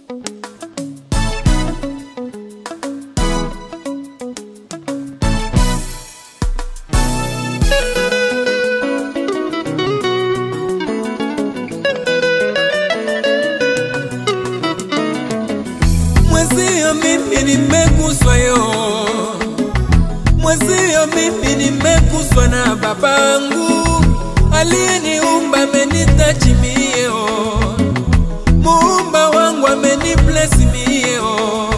Mwezio mimi nimeguswa yo, mwezio mimi nimeguswa na babangu aliyeniumba, amenitachi mio, muumba wangu amenibless mio,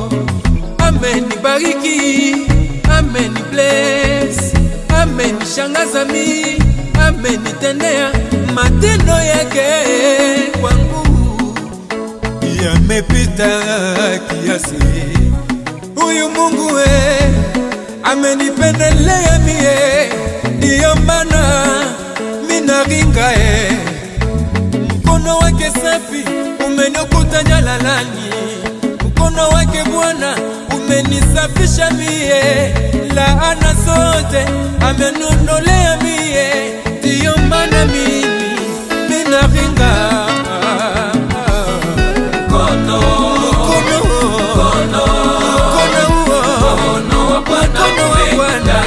amenibariki, amenibless, amenishangaza mi, amenitendea matendo yake kwangu yamepita kiasi. Huyu Mungu we amenipendelea mie, ndiyo maana minaringa e. Mkono wake safi umenikuta jalalani, mkono wake Bwana umenisafisha mie, laana zote amenondolea mie, ndiyo maana mimi minaringa Mkono, Mkono, mkono, mkono huo, mkono wa Bwana mkono wa Bwana,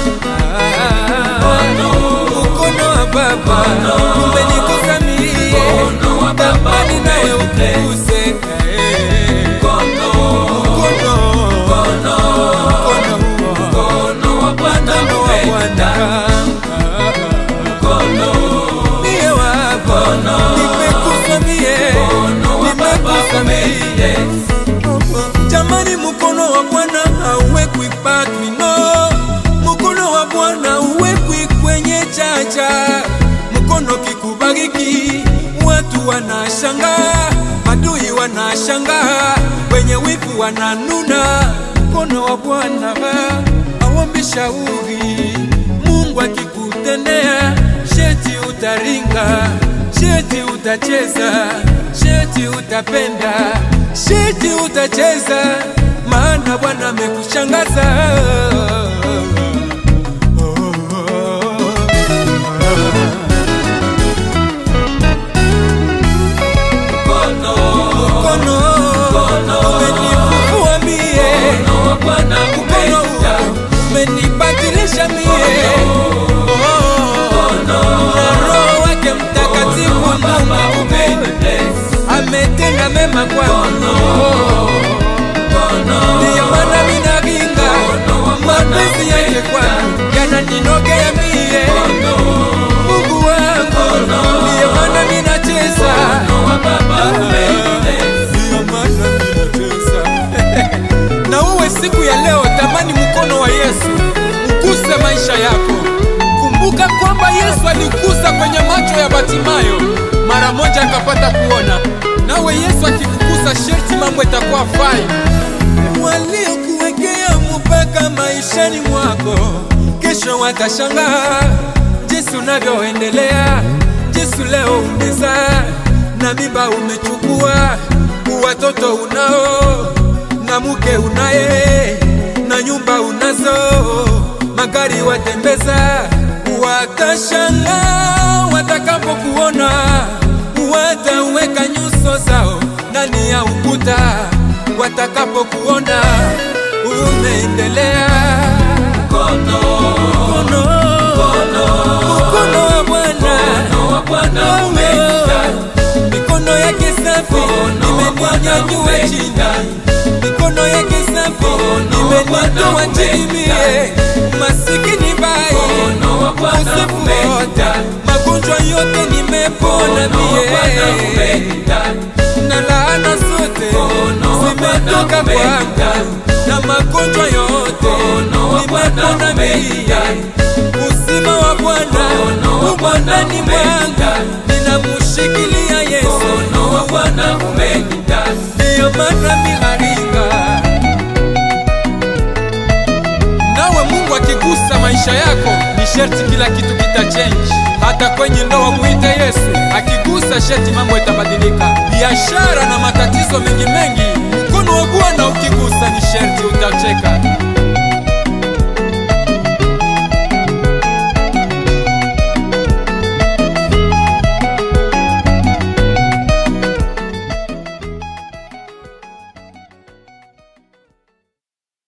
Mkono, mkono wa Baba umenigusa mie, mkono wa Baba tamani nawe umenigusa. ukuguse. Eh, mkono, mkono, mkono, mkono huo, mkono wa Bwana mkono wa Bwana, Mkono, mie wako, nimeguswa mie, mkono wa Baba nimeguswa mie. umenigusa. Jamani, mkono wa Bwana hauwekwi patwi, no. Mkono wa Bwana hauwekwi kwenye chacha. Mkono kikubariki, watu wanashangaa, adui wanashangaa, wenye wivu wananuna. Mkono wa Bwana hauombi shauri, Mungu akikutendea sheti utaringa, sheti utacheza, sheti utapenda, sheti utacheza, maana Bwana amekushangaza. Mkono, Mkono umenifufua mie, mkono wa Bwana mkono umenigusa. umenibadilisha mie, na Roho wake Mtakatifu Baba Mungu umenibless. ametenda mema kwangu. Mkono, Ndiyo maana minaringa mapenzi yake kwangu yananinogea mie, Mungu wangu. Ndiyo maana minacheza, mkono wa Baba umenigusa. ndiyo maana minacheza. Na uwe siku ya leo, tamani mkono wa Yesu uguse maisha yako. Kumbuka kwamba Yesu aligusa kwenye macho ya Batimayo, mara moja akapata kuona. Nawe Yesu akikugusa, sherti mambo itakuwa fine. waliokuwekea mpaka maishani mwako, kesho watashangaa jinsi unavyoendelea, jinsi leo umezaa na mimba umechukua, watoto unao na mke unaye na nyumba unazo, magari watembeza, watashangaa watakapokuona, wataweka nyuso zao ndani ya ukuta watakapokuona umeendelea. Mkono, Mkono mkono wa Bwana mkono wa Bwana Wewe, umenigusa. mikono yake safi Mkono wa Bwana imeninyanyua chini, umenigusa. mikono yake safi Mkono wa Bwana imenitoa chini mie, umenigusa. masikini bai Mkono wa Bwana ukosefu wote, umenigusa. magonjwa yote nimepona Mkono wa Bwana mie umenigusa. na laana zote Mkono wa zimetoka Bwana kwangu umenigusa. na magonjwa yote Mkono wa Bwana nimepona mie. umenigusa. Uzima wa Bwana Mkono wa uko Bwana ndani mwangu, umenigusa. ninamushikilia Yesu, Mkono wa Bwana umenigusa. ndiyo maana minaringa. Nawe Mungu akigusa maisha yako, ni sherti kila kitu kita change. Hata kwenye ndoa muite Yesu, akigusa sherti mambo itabadilika. Biashara na matatizo mengi mengi